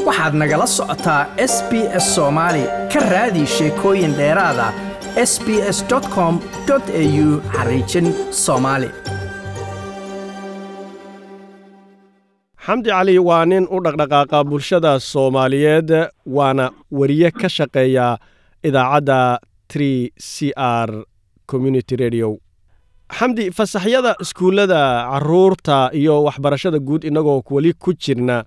waxaad nagala socotaa s b s soomaali ka raadi sheekooyin dheeraada s b s com au xariijin soomaali xamdi cali waa nin u dhaqdhaqaaqa bulshada soomaaliyeed waana weriye ka shaqeeya idaacadda tree c r community radio xamdi fasaxyada iskuullada caruurta iyo waxbarashada guud innagoo weli ku jirna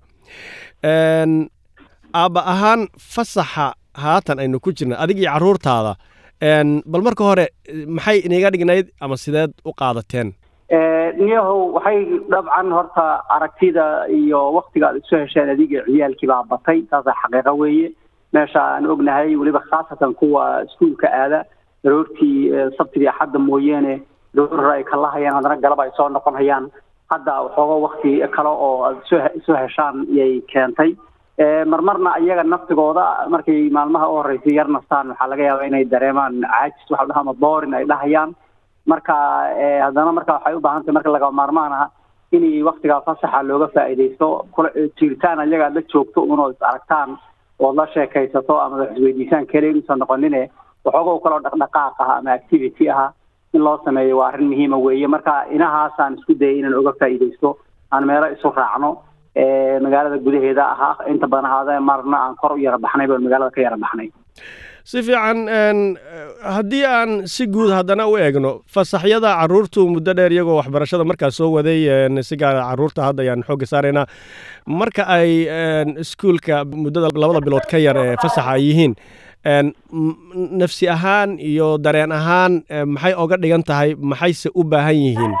aabba ahaan fasaxa haatan aynu ku jirna adig iyo carruurtaada bal marka hore maxay iniga dhignayd ama sideed u qaadateen niyahow waxay dabcan horta aragtida iyo waktiga aad isu hesheen adiga ciyaalkii baa batay taasa xaqiiqo weeye meesha aan ognahay weliba khaasatan kuwa iskuulka aada daroortii sabtidii axadda mooyeene daroor ay kala hayaan haddana galab ay soo noqon hayaan hadda waxooga wakti kale oo aad isu heshaan yay keentay marmarna iyaga naftigooda markay maalmaha u horreysay yar nastaan waxaa laga yaabaa inay dareemaan caajis waxa dhaha ama boorin ay dhahayaan marka haddana marka waxay u baahan tahay marka laga maarmaan ah in waktigaa fasaxa looga faa'iidaysto jiritaan iyaga aad la joogto unood is aragtaan ood la sheekaysato ama wax isweydiisaan kale inuusan noqonine waxooga kaloo dhaqdhaqaaq ah ama activity ah in loo sameeyo waa arrin muhiima weeye marka inahaasaan isku dayay inaan oga faa'iidaysto aan meelo isu raacno magaalada gudaheeda ahaa inta badan ahaada marna aan kor u yara baxnay baan magaalada ka yara baxnay si fiican haddii aan si guud haddana u eegno fasaxyada caruurtu muddo dheer iyagoo waxbarashada markaas soo waday si gaara caruurta hadda ayaan xoogga saaraynaa marka ay iskuulka muddada labada bilood ka yar ee fasaxa ay yihiin nafsi ahaan iyo dareen ahaan maxay oga dhigan tahay maxayse u baahan yihiin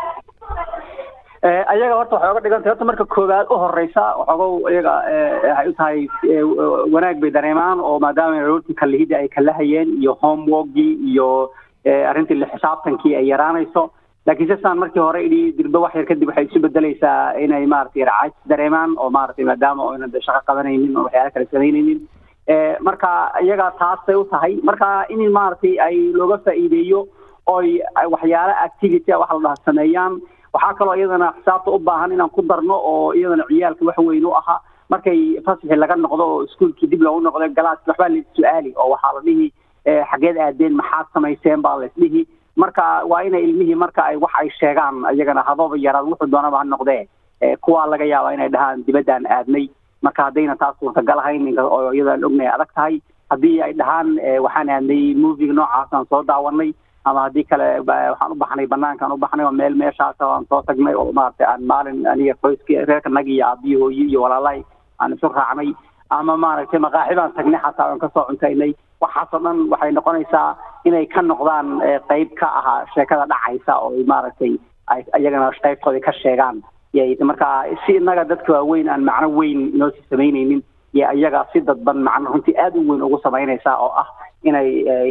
ayaga horta waxay oga dhigan tahay horta marka koowaad u horeysa waxoogow iyaga waxay u tahay wanaag bay dareemaan oo maadaama aroortii kalihidda ay kala hayeen iyo homeworkgii iyo arrintii la xisaabtankii ay yaraanayso laakiin sisaan markii hore idhi dirbe wax yar kadib waxay isu bedelaysaa inay maaragtay racays dareemaan oo maaragtay maadaama oynan shaqo qabanaynin oo waxyaala kale samaynaynin marka iyaga taasay u tahay marka in maaragtay ay looga faa'iideeyo oy waxyaala activity waxa la dhaha sameeyaan waxaa kaloo iyadana xisaabta u baahan inaan ku darno oo iyadana ciyaalka wax weyn u ahaa markay fasaxi laga noqdo oo iskuolkii dib loogu noqdo galaaski waxbaa la su-aali oo waxaa la dhihi xageed aadeen maxaad samayseen baa laisdhihi marka waa inay ilmihii marka ay wax ay sheegaan iyagana hababa yaraad wuxuu doonaba ha noqdee kuwaa laga yaabaa inay dhahaan dibaddaan aadnay marka haddayna taas suurtagal ahayn oo iyadaan ognahay adag tahay haddii ay dhahaan waxaan aadnay moviga noocaasaan soo daawanay ama haddii kale waxaan u baxnay banaankaan u baxnay oo meel meeshaas aan soo tagnay oo maaragtay aan maalin aniga qoyskii reerkanagi iyo aabiyi hooyi iyo walaalahay aan isu raacnay ama maaragtay maqaaxi baan tagnay xataa aan kasoo cuntaynay waxaasoo dhan waxay noqonaysaa inay ka noqdaan qeyb ka ahaa sheekada dhacaysa oo maaragtay ay iyagana qeybtooda ka sheegaan yay marka si inaga dadka waaweyn aan macno weyn inoo sii samaynaynin iyo iyaga si dadban macno runtii aada u weyn ugu samaynaysaa oo ah inay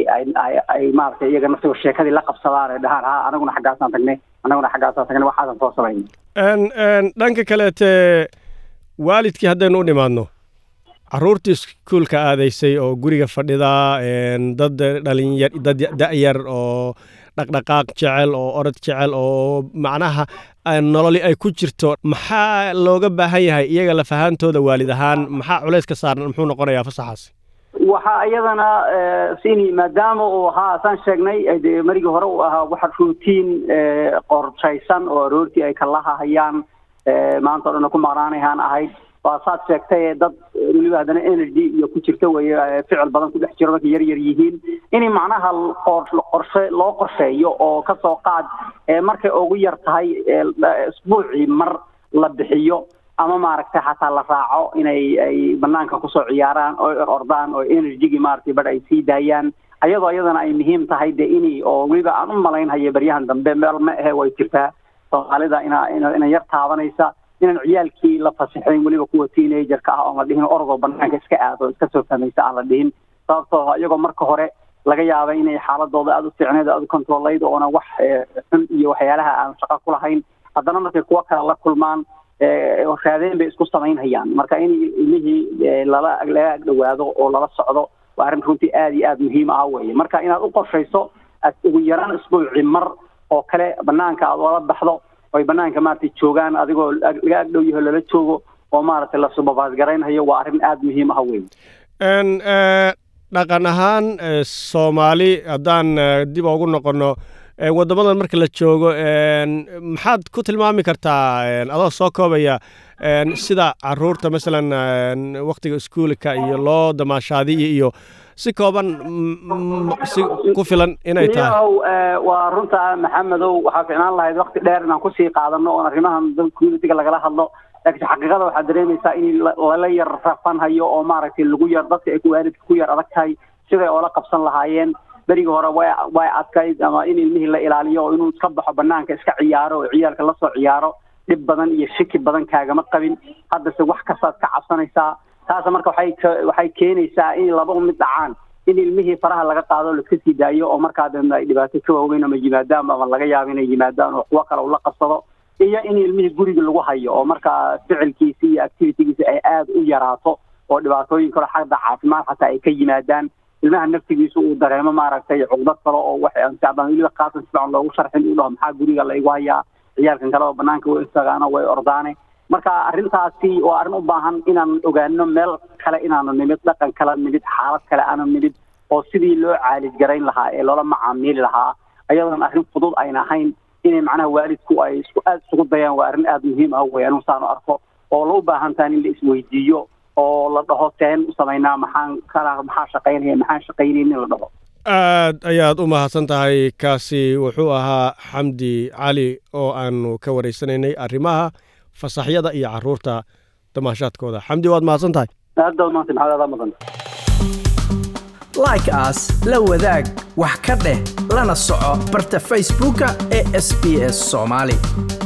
ay maaragtay iyaga naftigo sheekadii la qabsadaan ay dhahaan ha anaguna xaggaasaan tagnay anaguna xaggaasaan tagnay waxaasan soo samaynay dhanka kaleete waalidkii haddaynu u dhimaadno caruurtii iskuulka aadaysay oo guriga fadhida dad dhalinyar dad da-yar oo dhaqdhaqaaq jecel oo orod jecel oo macnaha nololi ay ku jirto maxaa looga baahan yahay iyaga lafahaantooda waalid ahaan maxaa culays ka saaran muxuu noqonayaa fasaxaasi waxaa iyadana sini maadaama uu ahaa saan sheegnay de marigii hore uu ahaa waxa ruutiin qorshaysan oo aroortii ay kalaha hayaan maanta o dhan ku maqnaanahaan ahayd waa saad sheegtay dad weliba haddana energy iyo ku jirta weye ficil badan ku dhex jiro markay yar yar yihiin in macnaha qorshe loo qorsheeyo oo kasoo qaad markay ugu yar tahay isbuucii mar la bixiyo ama maaragtay xataa la raaco inay ay banaanka kusoo ciyaaraan oo ordaan oo energygii maaragtay badh ay sii daayaan ayadoo iyadana ay muhiim tahay de ini oo weliba aan u malaynhayo beryahan dambe meel ma ahe way jirtaa soomaalida ina ina yar taabanaysa inaan ciyaalkii la fasixayn weliba kuwa teenagerka ah oon la dhihin orodoo banaanka iska aado iska soo fahmaysa aan la dhihin sababtoo iyagoo marka hore laga yaaba inay xaaladooda aada u fiicneed aada u controlayd oona wax xun iyo waxyaalaha aan shaqo ku lahayn haddana markay kuwo kale la kulmaan raadeen bay isku samaynhayaan marka in ilmihii lala laga agdhawaado oo lala socdo waa arrin runtii aada iyo aada muhiim ah weye marka inaad u qorshayso ugu yaraan isbuuci mar oo kale banaanka aad oola baxdo oy banaanka maaragtay joogaan adigoo laga agdhow yaho lala joogo oo maaragtay la subabaas garaynhayo waa arrin aada muhiim ah wey dhaqan ahaan soomaali haddaan dib ugu noqonno waddamadan marka la joogo maxaad ku tilmaami kartaa adoo soo koobaya sida caruurta masalan waktiga iskuulka iyo loo damaashaadiyo iyo si kooban si ku filan inay tahay waa runta maxamedow waxaa ficnaan lahayd wakti dheer inaan kusii qaadano oon arrimahan communitiga lagala hadlo laakiin xaqiiqada waxaad dareemaysaa in lala yar rafanhayo oo maaragtay lagu yar dadka ay waalidka ku yar adag tahay siday oola qabsan lahaayeen berigii hore way way adkayd ama in ilmihii la ilaaliyo oo inuu iska baxo banaanka iska ciyaaro oo ciyaalka lasoo ciyaaro dhib badan iyo shiki badan kaagama qabin haddase wax kastaad ka cabsanaysaa taasa marka waxay waxay keenaysaa in laba mid dhacaan in ilmihii faraha laga qaado laiska sii daayo oo markaa dambe ay dhibaato ka waaweyn ama yimaadaan ama laga yaabo inay yimaadaan oo kuwo kale ula qabsado iyo in ilmihii guriga lagu hayo oo markaa ficilkiisi iyo activitygiisi ay aada u yaraato oo dhibaatooyin kale xagda caafimaad xataa ay ka yimaadaan ilmaha naftigiisu uu dareemo maaragtay cuqdad kale oo waxaan weliba qaasan si fiican loogu sharxin uu dhaho maxaa guriga la igu hayaa ciyaalkan kaleba banaanka way istagaano way ordaane marka arrintaasi waa arrin u baahan inaan ogaano meel kale inaanu nimid dhaqan kale nimid xaalad kale aanu nimid oo sidii loo caalij garayn lahaa ee loola macaamiili lahaa ayadoon arrin fudud ayna ahayn inay macnaha waalidku ay isku aada isugu dayaan waa arrin aada muhiim ah wey anu saanu arko oo la u baahan tahan in la isweydiiyo oo la dhaho teen u samaynaa maxaan kana maxaa shaqaynaya maxaan shaqaynaynin la dhaho aad ayaad u mahadsan tahay kaasi wuxuu ahaa xamdi cali oo aanu ka waraysanaynay arrimaha fasaxyada iyo caruurta damaashaadkooda xamdi waad mahadsan tahay aada maanta maxaad adaa mudan like as la wadaag wax ka dheh lana soco barta facebooka ee sb s soomaali